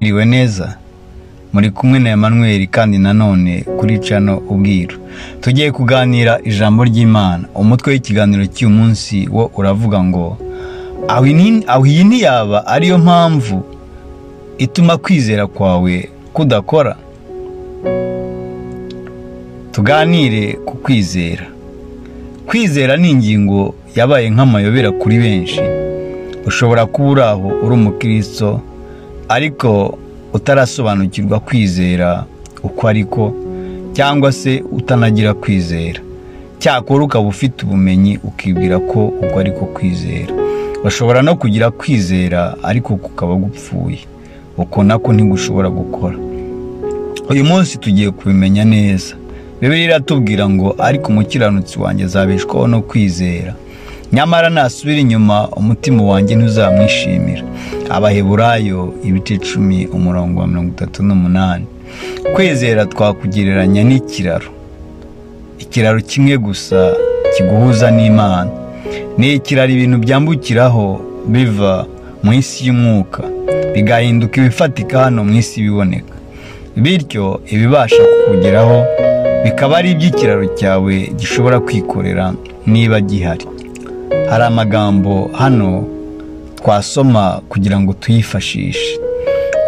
mwiriwe neza muri kumwe na Emmanuel kandi nanone kuri cano ubwiru tugiye kuganira ijambo ry'imana umutwe w'ikiganiro cy'uyu munsi wo uravuga ngo aho ini- aho iyi ntiyaba ariyo mpamvu ituma kwizera kwawe kudakora tuganire ku kwizera kwizera ni ingingo yabaye nk'amayobera kuri benshi ushobora kuba uri aho uri umukristo ariko utarasobanukirwa kwizera uko ariko cyangwa se utanagira kwizera cyakora ukaba ufite ubumenyi ukibwira ko ubwo ari ko kwizera bashobora no kugira kwizera ariko kukaba gupfuye uko nako ntigushobora gukora uyu munsi tugiye kubimenya neza bibiri iratubwira ngo ariko umukiranutsi wanjye azabeshwaho no kwizera nyamara nasubira inyuma umutima wanjye ntuzamwishimira abaheburayo ibice icumi umurongo wa mirongo itatu n'umunani kwizera twakugereranya n'ikiraro ikiraro kimwe gusa kiguhuza n'imana ni ikiraro ibintu byambukiraho biva mu isi y'umwuka bigahinduka ibifatika hano mu isi ibiboneka bityo ibibasha kukugeraho bikaba ari iby'ikiraro cyawe gishobora kwikorera niba gihari hari amagambo hano twasoma kugira ngo tuyifashishe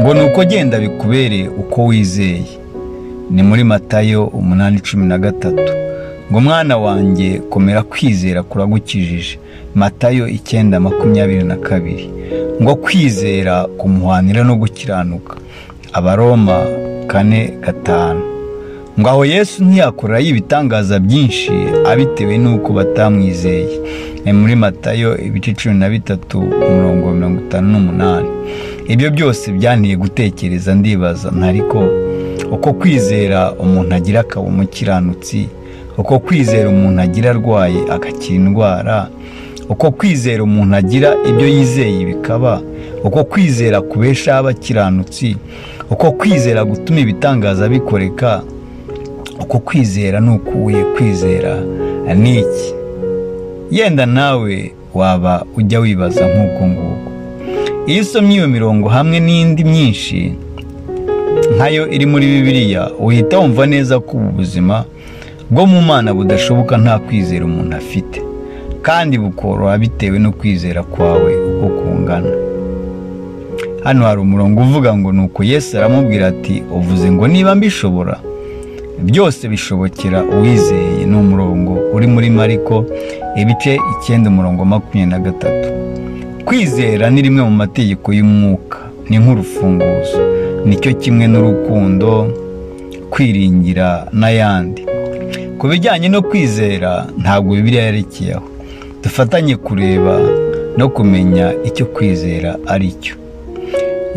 ngo ni uko genda bikubereye uko wizeye ni muri matayo umunani cumi na gatatu ngo mwana wanjye komera kwizera kuragukijije matayo icyenda makumyabiri na kabiri ngo kwizera kumuhanira no gukiranuka abaroma kane gatanu ngo aho yesu ntiyakorerayo ibitangaza byinshi abitewe n'uko batamwizeye ni muri matayo ibice cumi na bitatu umurongo wa mirongo itanu n'umunani ibyo byose byanteye gutekereza ndibaza ntariko uko kwizera umuntu agira akaba umukiranutsi uko kwizera umuntu agira arwaye agakira indwara uko kwizera umuntu agira ibyo yizeye bikaba uko kwizera kubeshaho abakiranutsi uko kwizera gutuma ibitangaza bikoreka uko kwizera ni ukuye kwizera ni iki yenda nawe waba ujya wibaza nk'uko nguko iyo usomye iyo mirongo hamwe n'indi myinshi nkayo iri muri bibiliya uhita wumva neza ko ubu buzima bwo mu mana budashoboka nta kwizera umuntu afite kandi bukoroha bitewe no kwizera kwawe uko kungana hano hari umurongo uvuga ngo ni uko yesu aramubwira ati uvuze ngo niba mbishobora byose bishobokera uwizeye ni umurongo uri muri mariko ibice icyenda umurongo makumyabiri na gatatu kwizera ni rimwe mu mategeko y'umwuka ni nk'urufunguzo nicyo kimwe n'urukundo kwiringira n'ayandi ku bijyanye no kwizera ntabwo bibiliya yerekeyeho dufatanye kureba no kumenya icyo kwizera ari cyo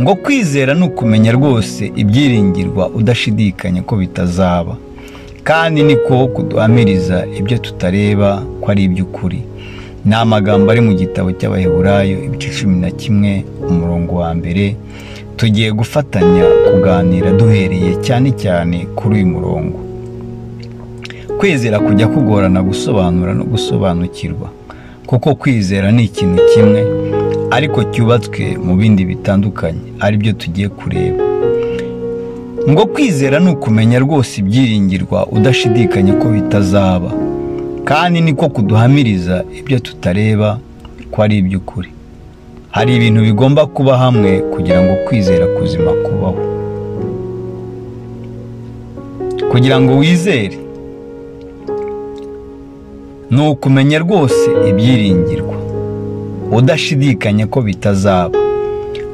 ngo kwizera ni ukumenya rwose ibyiringirwa udashidikanya ko bitazaba kandi niko kuduhamiriza ibyo tutareba ko ari iby'ukuri ni amagambo ari mu gitabo cy'abaheburayo ibice cumi na kimwe umurongo wa mbere tugiye gufatanya kuganira duhereye cyane cyane kuri uyu murongo kwizera kujya kugorana gusobanura no gusobanukirwa kuko kwizera ni ikintu kimwe ariko cyubatswe mu bindi bitandukanye aribyo tugiye kureba ngo kwizera ni ukumenya rwose ibyiringirwa udashidikanya ko bitazaba kandi niko kuduhamiriza ibyo tutareba ko ari iby'ukuri hari ibintu bigomba kuba hamwe kugira ngo kwizera kuzima kubaho kugira ngo wizere ni ukumenya rwose ibyiringirwa udashidikanya ko bitazaba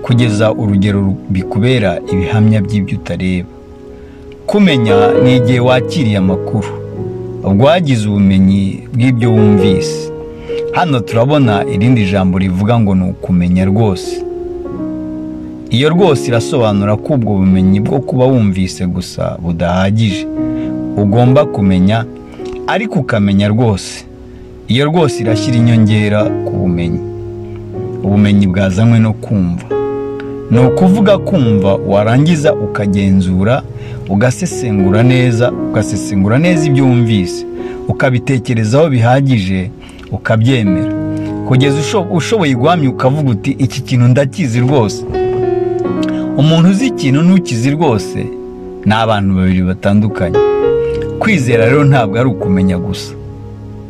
kugeza urugero bikubera ibihamya by'ibyo utareba kumenya ni igihe wakiriye amakuru ubwo wagize ubumenyi bw'ibyo wumvise hano turabona irindi jambo rivuga ngo ni ukumenya rwose iyo rwose irasobanura ko ubwo bumenyi bwo kuba wumvise gusa budahagije ugomba kumenya ariko ukamenya rwose iyo rwose irashyira inyongera ku bumenyi ubumenyi bwazanywe no kumva ni ukuvuga kumva warangiza ukagenzura ugasesengura neza ugasesengura neza ibyo wumvise ukabitekerezaho bihagije ukabyemera kugeza usho- ushoboye guhamya ukavuga uti iki kintu ndakizi rwose umuntu uzi ikintu ntukizi rwose ni abantu babiri batandukanye kwizera rero ntabwo ari ukumenya gusa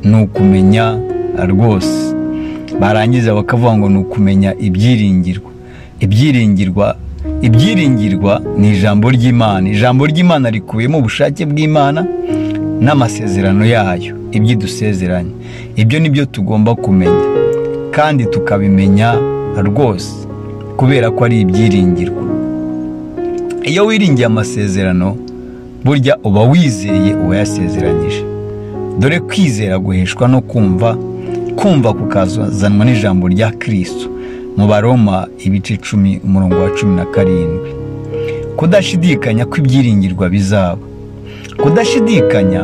ni ukumenya rwose barangiza bakavuga ngo ni ukumenya ibyiringirwa ibyiringirwa ibyiringirwa ni ijambo ry'imana ijambo ry'imana rikubiyemo ubushake bw'imana n'amasezerano yayo ibyo idusezeranye ibyo ni byo tugomba kumenya kandi tukabimenya rwose kubera ko ari ibyiringirwa iyo wiringiye amasezerano burya uba wizeye uwayasezeranyije dore kwizera guheshwa no kumva kumva kukazanwa n'ijambo rya kirisito mu baroma ibice icumi umurongo wa cumi na karindwi kudashidikanya kw'ibyiringirwa bizaba kudashidikanya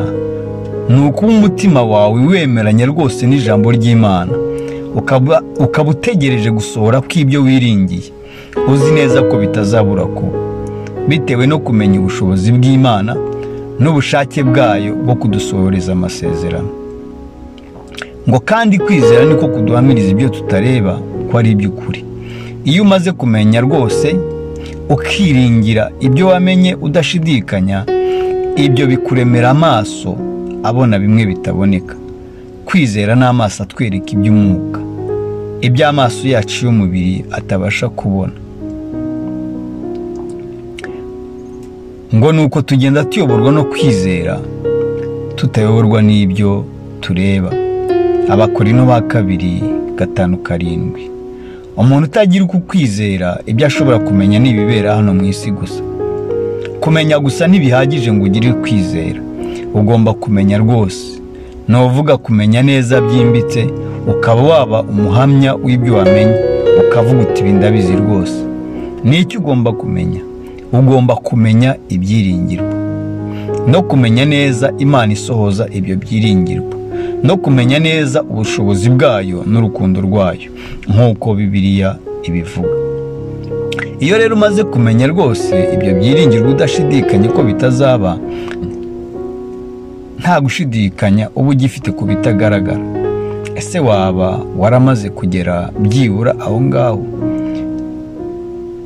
ni ukuba umutima wawe wemeranya rwose n'ijambo ry'imana ukaba ukaba utegereje gusohora kw'ibyo wiringiye uzi neza ko bitazabura kuba bitewe no kumenya ubushobozi bw'imana n'ubushake bwayo bwo kudusohoreza amasezerano ngo kandi kwizera niko kuduhamiriza ibyo tutareba ko ari iby'ukuri iyo umaze kumenya rwose ukiringira ibyo wamenye udashidikanya ibyo bikuremera amaso abona bimwe bitaboneka kwizera ni amaso atwereka iby'umwuka iby'amaso yacu y'umubiri atabasha kubona ngo ni uko tugenda tuyoborwa no kwizera tutayoborwa n'ibyo tureba abakorino ba kabiri gatanu karindwi umuntu utagira uko kwizera ibyo ashobora kumenya ni ibibera hano mu isi gusa kumenya gusa ntibihagije ngo ugire kwizera ugomba kumenya rwose ni uvuga kumenya neza byimbitse ukaba waba umuhamya w'ibyo wamenya ukavuga uti ibi ndabizi rwose ni icyo ugomba kumenya ugomba kumenya ibyiringirwa no kumenya neza imana isohoza ibyo byiringirwa no kumenya neza ubushobozi bwayo n'urukundo rwayo nk'uko bibiliya ibivuga iyo rero umaze kumenya rwose ibyo byiringirwa udashidikanya ko bitazaba nta gushidikanya uba ugifite ku bitagaragara ese waba waramaze kugera byibura aho ngaho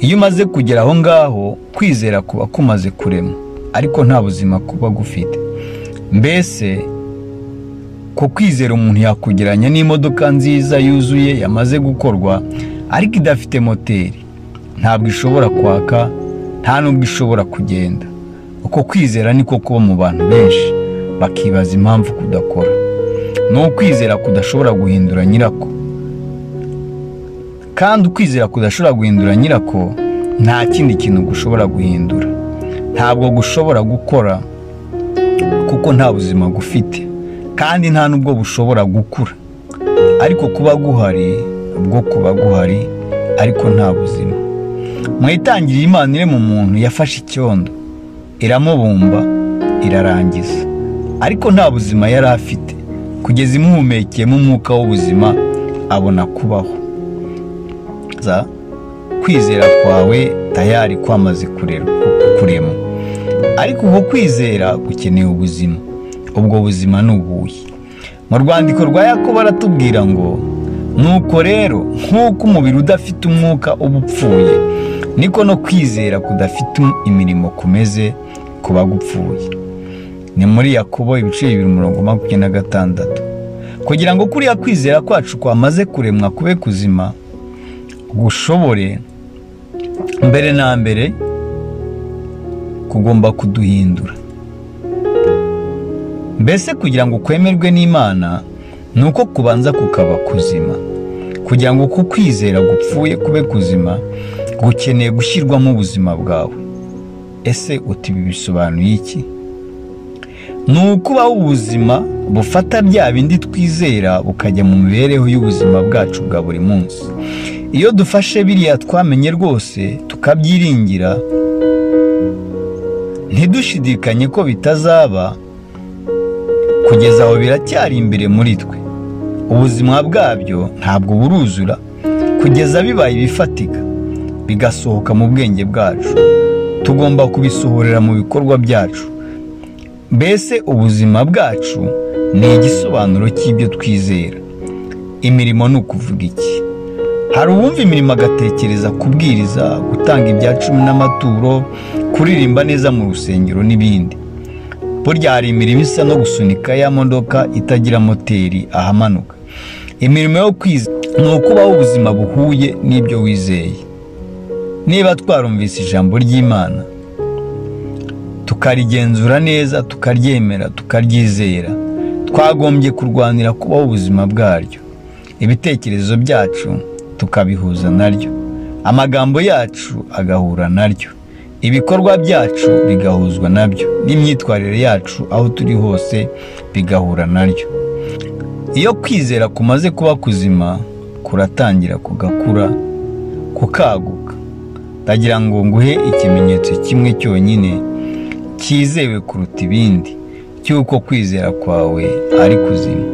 iyo umaze kugera aho ngaho kwizera kuba kumaze kurema ariko nta buzima kuba gufite mbese ko kwizera umuntu yakugeranya n'imodoka nziza yuzuye yamaze gukorwa ariko idafite moteri ntabwo ishobora kwaka nta nubwo ishobora kugenda uko kwizera niko kuba mu bantu benshi bakibaza impamvu kudakora ni ukwizera kudashobora guhindura nyirako kandi ukwizera kudashobora guhindura nyirako nta kindi kintu gushobora guhindura ntabwo gushobora gukora kuko nta buzima gufite kandi nta n'ubwo bushobora gukura ariko kuba guhari bwo kuba guhari ariko nta buzima mu itangiriro imana iri mu muntu yafashe icyondo iramubumba irarangiza ariko nta buzima yari afite kugeza imuhumekeyemo umwuka w'ubuzima abona kubaho kwizera kwawe tayari kwamaze kurema ariko ubwo kwizera gukeneye ubuzima ubwo buzima ni ubuhe mu rwandiko rwa yakobo baratubwira ngo nuko rero nk'uko umubiri udafite umwuka uba upfuye niko no kwizera kudafite imirimo kumeze kuba gupfuye ni muri yakobo ibice bibiri umurongo makumyabiri na gatandatu kugira ngo kuriya kwizera kwacu kwamaze kuremwa kube kuzima gushobore mbere na mbere kugomba kuduhindura mbese kugira ngo kwemerwe n'imana ni uko kubanza kukaba kuzima kugira ngo uko kwizera gupfuye kube kuzima gukeneye gushyirwamo ubuzima bwawe ese uti ibi bisobanuye iki ni ukubaho ubuzima bufata bya bindi twizera bukajya mu mibereho y'ubuzima bwacu bwa buri munsi iyo dufashe biriya twamenye rwose tukabyiringira ntidushidikanye ko bitazaba kugeza aho biracyari imbere muri twe ubuzima bwabyo ntabwo buruzura kugeza bibaye ibifatika bigasohoka mu bwenge bwacu tugomba kubisohorera mu bikorwa byacu mbese ubuzima bwacu ni igisobanuro cy'ibyo twizera imirimo ni ukuvuga iki hari uwumva imirimo agatekereza kubwiriza gutanga ibya cumi n'amaturo kuririmba neza mu rusengero n'ibindi burya hari imirimo isa no gusunika ya modoka itagira moteri ahamanuka imirimo yo kwiza ni ukubaho ubuzima buhuye n'ibyo wizeye niba twarumvise ijambo ry'imana tukarigenzura neza tukaryemera tukaryizera twagombye kurwanira kubaho ubuzima bwaryo ibitekerezo byacu tukabihuza naryo amagambo yacu agahura naryo ibikorwa byacu bigahuzwa nabyo n'imyitwarire yacu aho turi hose bigahura naryo iyo kwizera kumaze kuba kuzima kuratangira kugakura kukaguka ndagira ngo nguhe ikimenyetso kimwe cyonyine cyizewe kuruta ibindi cy'uko kwizera kwawe ari kuzima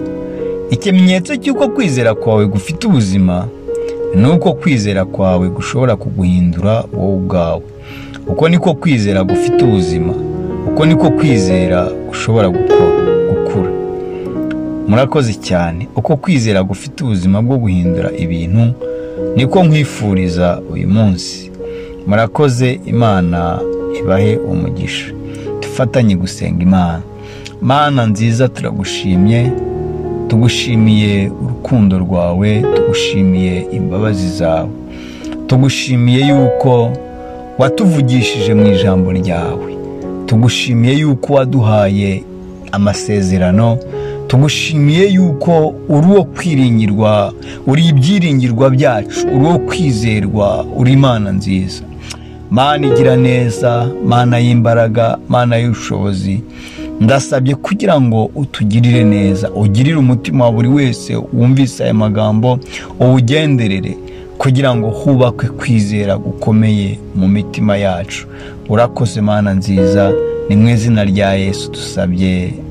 ikimenyetso cy'uko kwizera kwawe gufite ubuzima ni uko kwizera kwawe gushobora kuguhindura wowe ubwawe uko niko kwizera gufite ubuzima uko niko kwizera gushobora gukura murakoze cyane uko kwizera gufite ubuzima bwo guhindura ibintu niko nkwifuriza uyu munsi murakoze imana ibahe umugisha dufatanye gusenga imana mana nziza turagushimye tugushimiye urukundo rwawe tugushimiye imbabazi zawe tugushimiye yuko watuvugishije mu ijambo ryawe tugushimiye yuko waduhaye amasezerano tugushimiye yuko uri uwo kwiringirwa uri ibyiringirwa byacu uri uwo kwizerwa uri imana nziza mana igira neza mana y'imbaraga mana y'ubushobozi ndasabye kugira ngo utugirire neza ugirire umutima wa buri wese wumvise aya magambo uwugenderere kugira ngo hubakwe kwizera gukomeye mu mitima yacu urakoze mana nziza ni mu izina rya yesu dusabye